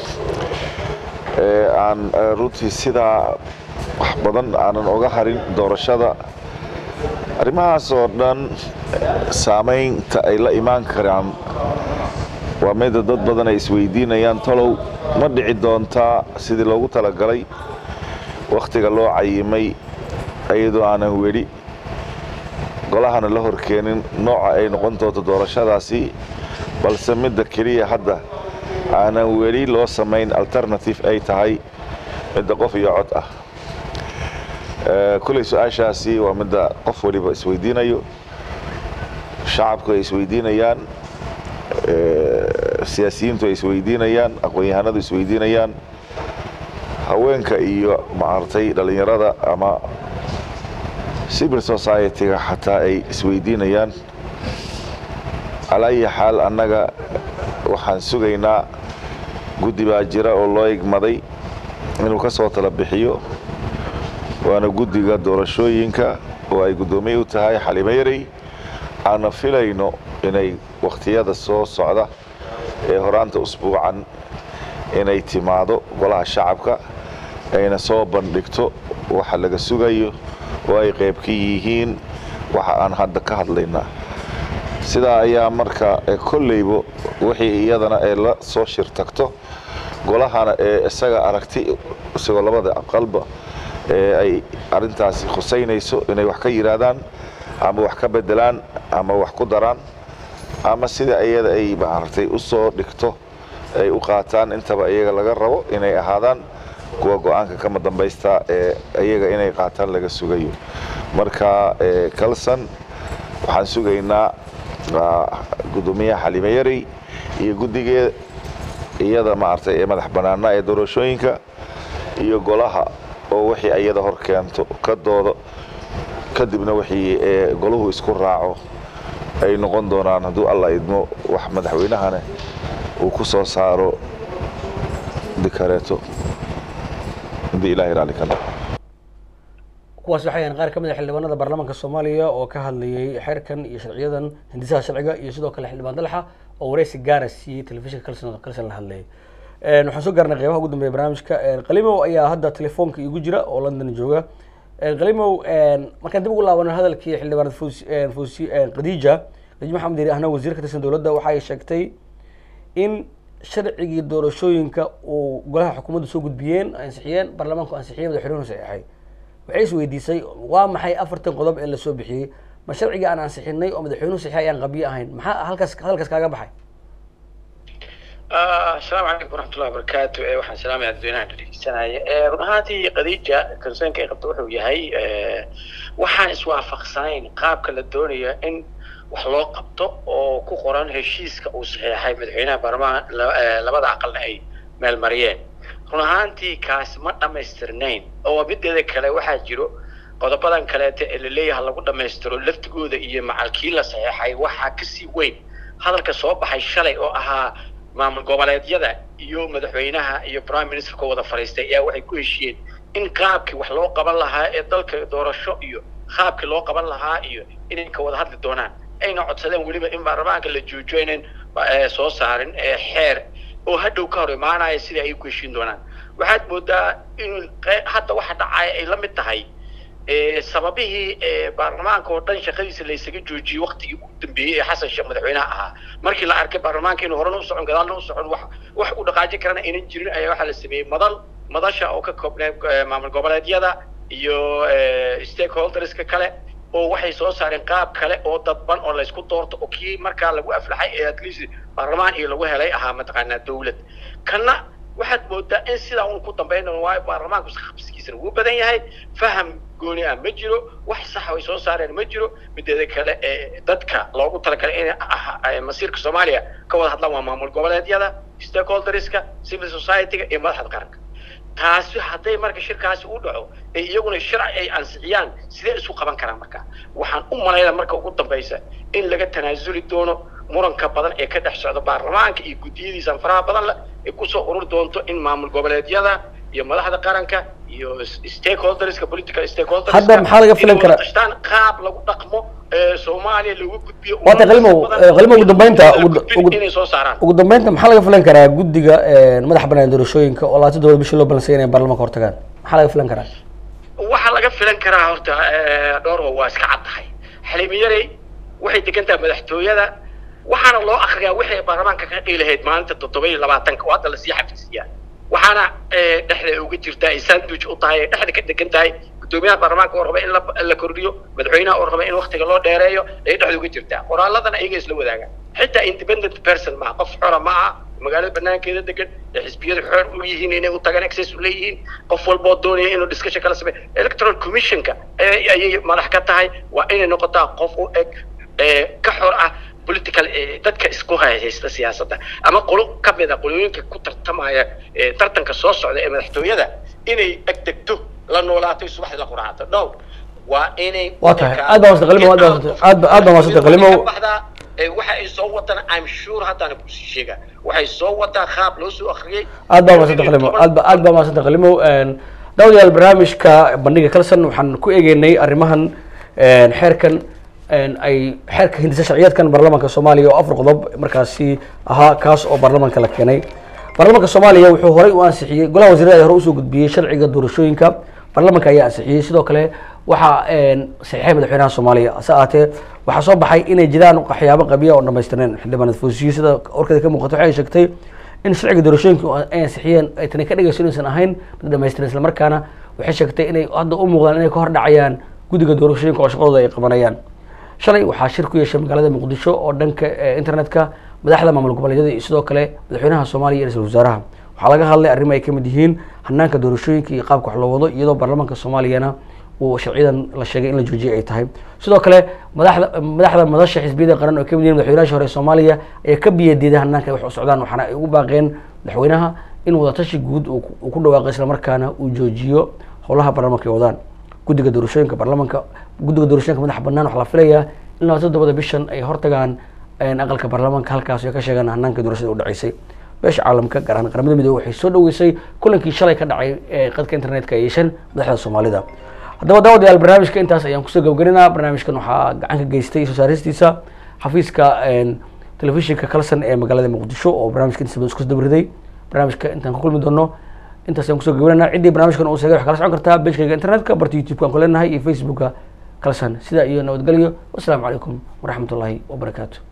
Speaker 7: ee, aan ee, runtii sidaa wax badan aanan oga harin doorashada arrimahaas oo dhan saamaynta ay la imaan karaan waa mida dad badan ay isweydiinayaan talow ma dhici doontaa sidii loogu talagalay wakhtiga loo cayimay iyadoo aanan weli golahana la horkeenin nooca ay noqon doonto doorashadaasi balse midda keliya hadda aanan weli loo samayn alternative ay tahay midda qof iyo cod ah Ee, kuley su-aashaasi waa midda qof waliba isweydiinayo shacabku ay isweydiinayaan ee, siyaasiyiintu ay isweydiinayaan aqoon-yahanadu isweydiinayaan haweenka iyo maaragtay dhallinyarada ama civil society-ga xataa ay isweydiinayaan calaa ayi xaal annaga waxaan sugaynaa guddi baa jira oo loo igmaday inuu ka soo tala bixiyo waana guddiga doorashooyinka oo ay guddoomiye u tahay xalimo yarey aana filayno inay wakhtiyada soo socda ee horaanta usbuucan inay timaado golaha shacabka ayna soo bandhigto waxa laga sugayo oo ay qayb ka yihiin waxa aan hadda ka hadlaynaa sidaa ayaa marka ee kolleyba wixii iyadana ee la soo shir tagto golahana ee isaga aragti isagoo labada aqalba ee ay arintaasi khusaynayso inay wax ka yidhaahdaan ama wax ka bedelaan ama wax ku daraan ama sida iyada ay maaragtay u soo dhigto ay u qaataan intaba iyaga laga rabo inay ahaadaan kuwa go-aanka kama dambaysta ee iyaga inay qaataan laga sugayo marka ee, kalsan waxaan sugaynaa waa guddoomiyaha xalime yarey iyo guddigee iyada maaragtay ee madax bannaana ee doorashooyinka iyo golaha oo wixii iyada hor keento ka doodo kadibna wixii ee goluhu isku raaco ay noqon doonaan hadduu alla idmo wax madaxweynahana uu ku soo saaro dikareeto haddii ilaahay raalli ka noqo
Speaker 1: kuwaas waxay ahayn qaar ka mid a xildhibaanada baarlamaanka soomaaliya oo ka hadlayay xeerkan iyo sharciyadan hindisaha sharciga iyo sidoo kale xildhibaan dalxa oo wareysi gaara siiyey telefishinka kalson kalson la hadlayay Een, waxaan soo gaarnay qeybaha ugu dambeeya barnaamijka Een, qalimow ayaa hadda telefoonka igu jira oo london jooga Een, qalimow een, markaan dib ugu laabano hadalkii xildhibaanad Fawzi- een, Fawzi- een, khadiija khadiija maxamed yiri ahna wasiir ka tirsan dowladda waxa ay sheegtay in sharcigii doorashooyinka uu golaha xukuumadda soo gudbiyeen ansixiyeen baarlamaanku ansixiyey madaxweynuhu saxeexay waxay is weydiisay waa maxay afartan qodob ee lasoo bixiyey ma sharcigii aan ansixinay oo madaxweynuhu saxeexay ayaan qabyo ahayn maxaa halkaas hadalkaas kaaga baxay
Speaker 8: asalaamu calaykum waraxmatullahi wabarakaatu ee waxaan salaamaya dadweynaha dhegeysanaya ee run ahaantii khadiija concernka ay qabto wuxuu yahay ee, waxaan iswaafaqsanayn qaabka la doonayo in wax loo qabto oo ku qoran heshiiska uu saxeexay madaxweynaha baarlamaanka la- ee, labada aqalna ay meelmariyeen run ahaantii kaasi ma dhammaystirnayn oo mideeda kale waxaa jiro qodobadan kaleete ee laleeyahay lagu dhammaystiro laftigooda iyo macalkii la saxeexay waxaa kasii weyn hadalka soo baxay shalay oo ahaa maamul goboleedyada iyo madaxweynaha iyo prime ministerka wada fadhiistay ayaa waxay ku heshiiyeen in qaabkii wax loo qaban lahaa ee dalka doorasho iyo qaabkii loo qaban lahaa iyo inay ka wada hadli doonaan ayna codsadeen weliba in baarlamaanka la joojiyo inaan eh, soo saarin eh, xeer oo hadhow ka hor imaanaya sidai ay ku heshiin doonaan waxaad moodaa in qe- hadda waxa dhacaya ay la mid tahay eh, sababihii eh, baarlamaanka oo dhan shaqadiisa la isaga joojiyey waqtigii ugu dambeeyey ee xasan sheekh madaxweynaha ahaa markii la arkay baarlamaanka inuu horena u socon gadaalna u socon wax wax u dhaqaajin karana aynan jirin ayaa waxaa la sameeyey madal madasha oo ka koobneed eh, maamul goboleedyada iyo eh, stakeholderska kale oo waxay soo saareen qaab kale oo dadban oo laysku doorto oo kii markaa lagu aflaxay ee at least baarlamaan iyo lagu helay ahaa mataqaanaa dawlad kana waxaad moodaa in sidaa un ku dambayn doono waayo baarlamaanku qabsigiisana wuu badan yahay faham gooni ah ma jiro wax sax ay soo saareen ma jiro mideeda kale ee dadka loogu talagalay inay ah- ah- masiirka soomaaliya ka wada hadlaan waa maamul goboleedyada stakeholderska civil society-ga iyo madaxda qaranka taasi hadday marka shirkaasi u dhaco ee iyaguna sharci ay ansixiyaan sidee isu qaban karaan marka waxaan u malaynaa marka ugu dambaysa in laga tanaasuli doono muranka badan ee ka dhex socda baarlamaanka iyo guddiyadiisa faraha badan leh ay kusoo ururi doonto in maamul goboleedyada iyo madaxda qaranka iyo s- stakeholderska political stakeholders
Speaker 1: Hadda maxaa laga filan karaa?
Speaker 8: tashtaan qaab lagu dhaqmo ee soomaaliya lagu gudbiyo
Speaker 1: Waata qalimow, eh, qalimow ugu dambeynta, ugu-
Speaker 8: gudbin
Speaker 1: ugu-
Speaker 8: inay soo saaraan
Speaker 1: ugu dambeynta maxaa laga filan karaa guddiga eh, madaxa bannaan doorashooyinka oo labaatan dowlad bishii loo balansay inay baarlamaanka hortagaan maxaa laga filan karaa
Speaker 8: waxaa laga filan karaa horta eh, dhowr waa iska cad tahay xaliimiyarey waxay degan tahay madaxtooyada waxaana loo akriyaa wixii baarlamaanka ka qiilahayd maalinta toddoba iyo labaatanka oo hadda lasii xafisiyaa waxaana eh, dhexda uga jirtaa ay sandwich u tahay ay dhexda ka degan tahay guddoomiyaha baarlamaanka oo raba in la la kordhiyo madaxweynaha oo raba in waktiga loo dheereeyo ay dhexda uga jirtaa qoraaladana ayaga isla wadaagaan xitaa independent person maaha qof xora ma aha magaalada banaankeeda degan ee xisbiyadu xor u yihiin inay u tagaan access u leeyihiin qof walboo doonaya inuu discussion kala sameeyo electoral commissionka ayay ayay madax ka tahay waa inay noqotaa qof u eg ee ka xor ah political ee dadka isku haysta siyaasadda ama qolo ka mid a qolooyinka ku tartamaya ee tartanka soo socda ee madaxtooyada inay egdegto la noolaato subaxdii la quraacato no waa inay
Speaker 1: Waa tahay. Aad baa mahadsan Qalimow, aad baa mahadsan- aad baa- aad baa mahadsan Qalimow.
Speaker 8: Ka baxdaa, ee, waxa ay soo wadaan i'm sure haddana kusii sheega waxay soo wadaa qaab loo soo akhriyey
Speaker 1: aad baa mahadsanta qalimow aad ba aad baa mahadsanta qalimow daawadayaal barnaamijka bandhiga kalson waxaan ku eegeynay arrimahan een, xeerkan een, ay xeerka hindisa sharciyeedkan baarlamaanka soomaaliya oo afar qodob markaasi ahaa kaas oo baarlamaanka la keenay baarlamaanka soomaaliya wuxuu horey u ansixiyey golaha wasiirada ayaa hore usoo gudbiyey sharciga doorashooyinka baarlamaanka ayaa ansixiyey sidoo kale waxaa een, saxiixay madaxweynaha soomaaliya hase ahaatee waxaa soo baxay inay jiraan waxyaabo qabiya oo dhamaystirneen xildhibaanad foosiyo sida warkeeda ka muuqato waxay sheegtay in sharciga doorashooyinka oo ay ansixiyeen ay tani ka dhigayso inaysan ahayn mid dhamaystiran islamarkaana waxay sheegtay inay hadda u muuqdaan inay ka hor dhacayaan guddiga doorashooyinka oo shaqadooda ay qabanayaan shalay waxaa shir ku yeeshay magaalada muqdisho oo dhanka eh, internetka madaxda maamul goboleedyada iyo sidoo kale madaxweynaha soomaaliya iyo ra-iisul wasaaraha waxaa laga hadlay arrimo ay kamid yihiin hanaanka doorashooyinka iyo qaabka wax loo wado iyadoo baarlamaanka soomaaliyana uu sharciyadan la sheegay in la joojiyay ay tahay sidoo kale madaxda madaxda madasha xisbiyada qaran oo kamid yihiin madaxweynaha hore ee soomaaliya ayaa ka biyadiiday hanaanka ay wax u socdaan waxaana ay ugu baaqeen madaxweynaha in wadatashi guud uu ku- uu ku dhawaaqo islamarkaana uu joojiyo howlaha baarlamaanka ay wadaan guddiga doorashooyinka baarlamaanka guddiga doorashooyinka madaxa bannaan waxaa la filayaa in labaatan toddobada bishan ay hortagaan een, aqalka baarlamaanka halkaas ay ka sheegaan hanaanka doorashada u dhaceysay beesha caalamka gaar ahaan qaramada midoobey waxay soo dhaweysay kulankii shalay ka dhacay ee qadka internetka ay yeesheen madaxda soomaalida haddaba daawadayaal barnaamijka intaas ayaan kusoo gabagarinaa barnaamijkan waxaa gacan ka geystay soo saaristiisa xafiiska een, telefishinka kalson ee magaalada muqdisho oo barnaamijka intiisa badan isku dabriday barnaamijka intaan ku kulmi doono intaas ayaan kusoo gabarinaa ciddii barnaamijkan uu sheegay waxaa kala socon kartaa bejkayga internetka barta youtube-ka aan ku leenahay iyo facebooka kalson sidaa iyo nabadgelyo wasalaamu calaykum waraxmatullaahi wabarakaatu